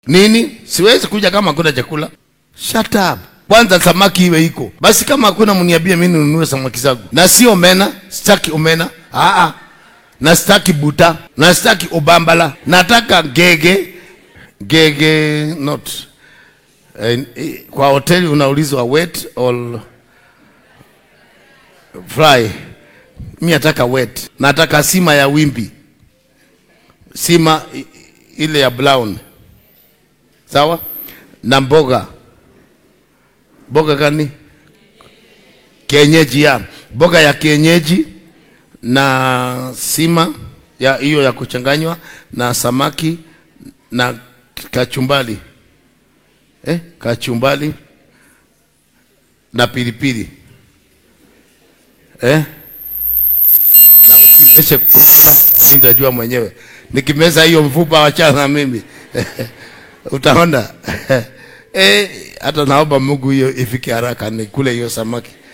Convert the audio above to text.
nini siwezi kuja kama hakuna chakula shut up kwanza samaki iwe iko basi kama hakuna mniambie mimi ninunue samaki zangu na si omena sitaki omena Aa, na sitaki buta na sitaki obambala nataka gege gege not eh, eh, kwa hoteli unaulizwa wet or fry mi nataka wet nataka sima ya wimbi sima i- ile ya brown sawa na mboga mboga gani kienyeji ya mboga ya kienyeji na sima ya hiyo ya kuchanganywa na samaki na kachumbali eh, kachumbali na pilipili eh? na usiniweze kumeza, mimi nitajua mwenyewe nikimeza hiyo mfupa wachana na mimi utaona eh, hata naomba Mungu hiyo ifike haraka nikule hiyo samaki